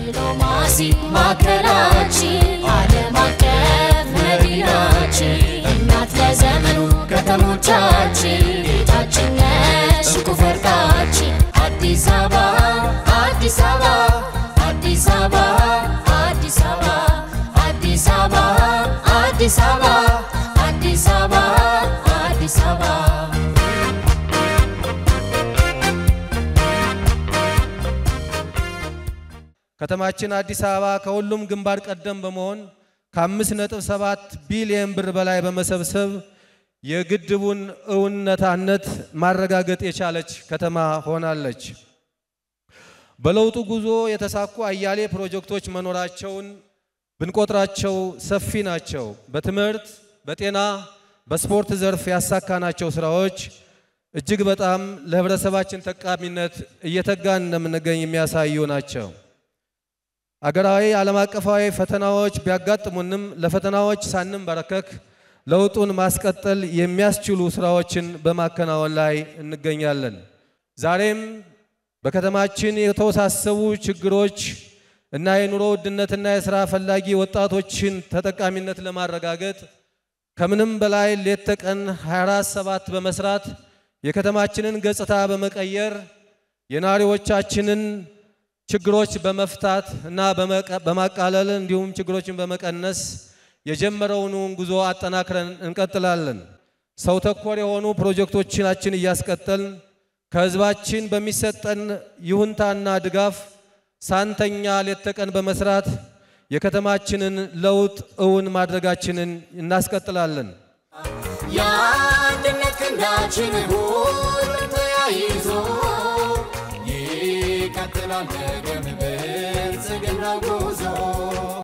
ዲፕሎማሲ ማዕከላችን ዓለም አቀፍ መዲናችን እናት ለዘመኑ ከተሞቻችን ቤታችን ነሽ እንቁ ፈርጣችን አዲስ አበባ አዲስ አበባ አዲስ አበባ አዲስ አበባ አዲስ አበባ አዲስ አበባ አዲስ አበባ አዲስ አበባ ከተማችን አዲስ አበባ ከሁሉም ግንባር ቀደም በመሆን ከአምስት ነጥብ ሰባት ቢሊየን ብር በላይ በመሰብሰብ የግድቡን እውነታነት ማረጋገጥ የቻለች ከተማ ሆናለች። በለውጡ ጉዞ የተሳኩ አያሌ ፕሮጀክቶች መኖራቸውን ብንቆጥራቸው ሰፊ ናቸው። በትምህርት፣ በጤና፣ በስፖርት ዘርፍ ያሳካናቸው ስራዎች እጅግ በጣም ለህብረተሰባችን ጠቃሚነት እየተጋን እንደምንገኝ የሚያሳዩ ናቸው። አገራዊ ዓለም አቀፋዊ ፈተናዎች ቢያጋጥሙንም ለፈተናዎች ሳንንበረከክ ለውጡን ማስቀጠል የሚያስችሉ ስራዎችን በማከናወን ላይ እንገኛለን። ዛሬም በከተማችን የተወሳሰቡ ችግሮች እና የኑሮ ውድነትና የሥራ ፈላጊ ወጣቶችን ተጠቃሚነት ለማረጋገጥ ከምንም በላይ ሌት ተቀን 24 ሰባት በመስራት የከተማችንን ገጽታ በመቀየር የነዋሪዎቻችንን ችግሮች በመፍታት እና በማቃለል እንዲሁም ችግሮችን በመቀነስ የጀመረውን ጉዞ አጠናክረን እንቀጥላለን። ሰው ተኮር የሆኑ ፕሮጀክቶቻችን እያስቀጠልን ከህዝባችን በሚሰጠን ይሁንታና ድጋፍ ሳንተኛ ሌት ተቀን በመስራት የከተማችንን ለውጥ እውን ማድረጋችንን እናስቀጥላለን። የአንድነት ክንዳችን ሁሉም ተያይዞ ይቀጥላል ደግም